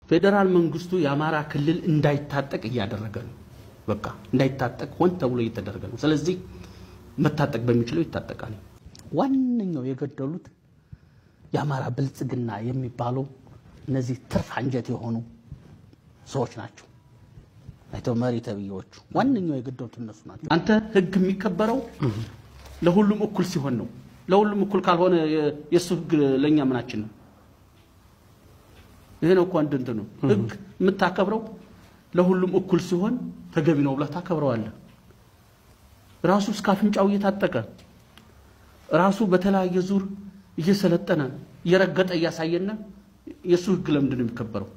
ፌዴራል መንግስቱ የአማራ ክልል እንዳይታጠቅ እያደረገ ነው። በቃ እንዳይታጠቅ ሆን ተብሎ እየተደረገ ነው። ስለዚህ መታጠቅ በሚችለው ይታጠቃል። ዋነኛው የገደሉት የአማራ ብልጽግና የሚባለው እነዚህ ትርፍ አንጀት የሆኑ ሰዎች ናቸው። አይተው መሪ ተብዬዎቹ ዋነኛው የገደሉት እነሱ ናቸው። አንተ ህግ የሚከበረው ለሁሉም እኩል ሲሆን ነው። ለሁሉም እኩል ካልሆነ የእሱ ህግ ለእኛ ምናችን ነው? ይሄ ነው እኮ አንድ እንትን ነው። ህግ የምታከብረው ለሁሉም እኩል ሲሆን ተገቢ ነው ብለህ ታከብረዋለህ። ራሱ እስከ አፍንጫው እየታጠቀ ራሱ በተለያየ ዙር እየሰለጠነ እየረገጠ እያሳየነ የእሱ ህግ ለምንድን ነው የሚከበረው?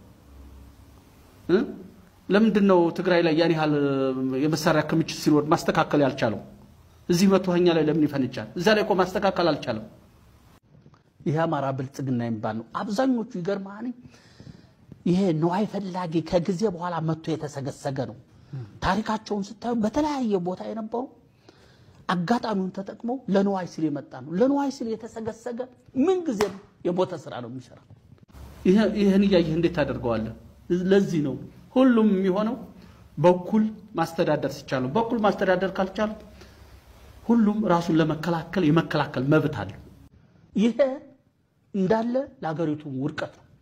ለምንድን ነው ትግራይ ላይ ያን ያህል የመሳሪያ ክምችት ሲኖር ማስተካከል ያልቻለው? እዚህ መቶ ኛ ላይ ለምን ይፈንጫል? እዛ ላይ እኮ ማስተካከል አልቻለም። ይህ አማራ ብልጽግና የሚባል ነው። አብዛኞቹ ይገርማል። ይሄ ነዋይ ፈላጊ ከጊዜ በኋላ መጥቶ የተሰገሰገ ነው። ታሪካቸውን ስታዩ በተለያየ ቦታ የነበሩ አጋጣሚውን ተጠቅመው ለነዋይ ሲል የመጣ ነው። ለነዋይ ሲል የተሰገሰገ ምን ጊዜም የሞተ ስራ ነው የሚሰራ። ይህን እያየህ እንዴት ታደርገዋለህ? ለዚህ ነው ሁሉም የሚሆነው በኩል ማስተዳደር ሲቻሉ፣ በኩል ማስተዳደር ካልቻሉ ሁሉም ራሱን ለመከላከል የመከላከል መብት አለው። ይሄ እንዳለ ለሀገሪቱ ውድቀት ነው።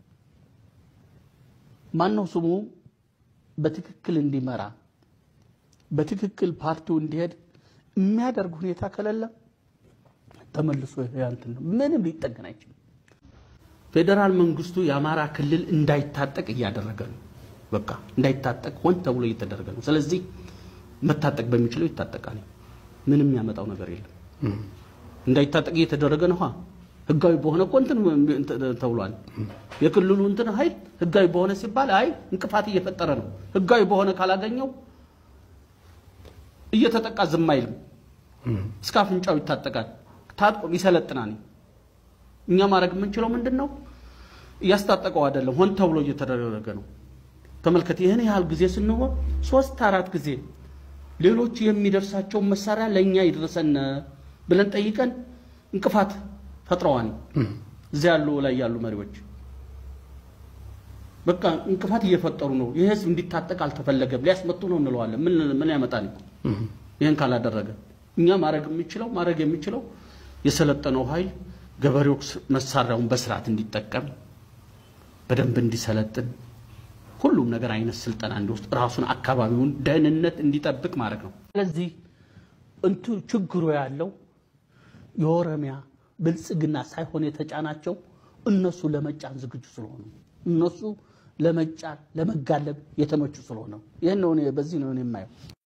ማነው ስሙ በትክክል እንዲመራ በትክክል ፓርቲው እንዲሄድ የሚያደርግ ሁኔታ ከሌለ ተመልሶ ያንትን ነው ምንም ሊጠገን አይችልም። ፌዴራል መንግስቱ የአማራ ክልል እንዳይታጠቅ እያደረገ ነው። በቃ እንዳይታጠቅ ሆን ተብሎ እየተደረገ ነው። ስለዚህ መታጠቅ በሚችለው ይታጠቃል። ምንም የሚያመጣው ነገር የለም። እንዳይታጠቅ እየተደረገ ነው። ህጋዊ በሆነ እኮ እንትን ተብሏል። የክልሉ እንትን ኃይል ህጋዊ በሆነ ሲባል አይ እንቅፋት እየፈጠረ ነው። ህጋዊ በሆነ ካላገኘው እየተጠቃ ዝም አይልም። እስከ አፍንጫው ይታጠቃል። ታጥቆ ይሰለጥናል። እኛ ማድረግ የምንችለው ምንድን ነው? እያስታጠቀው አይደለም፣ ሆን ተብሎ እየተደረገ ነው። ተመልከት። ይህን ያህል ጊዜ ስንሆን ሶስት አራት ጊዜ ሌሎች የሚደርሳቸውን መሳሪያ ለእኛ ይድረሰን ብለን ጠይቀን እንቅፋት ፈጥረዋል። እዚያ ያሉ ላይ ያሉ መሪዎች በቃ እንቅፋት እየፈጠሩ ነው። ይህ ህዝብ እንዲታጠቅ አልተፈለገም፣ ሊያስመጡ ነው እንለዋለን። ምን ምን ያመጣል? ይህን ካላደረገ እኛ ማድረግ የሚችለው ማድረግ የሚችለው የሰለጠነው ኃይል ገበሬው መሳሪያውን በስርዓት እንዲጠቀም በደንብ እንዲሰለጥን ሁሉም ነገር አይነት ስልጠና እንዲወስድ ራሱን አካባቢውን ደህንነት እንዲጠብቅ ማድረግ ነው። ስለዚህ እንቱ ችግሩ ያለው የኦሮሚያ ብልጽግና ሳይሆን የተጫናቸው እነሱ ለመጫን ዝግጁ ስለሆኑ እነሱ ለመጫን ለመጋለብ የተመቹ ስለሆነ ይህን ነው በዚህ ነው የማየው።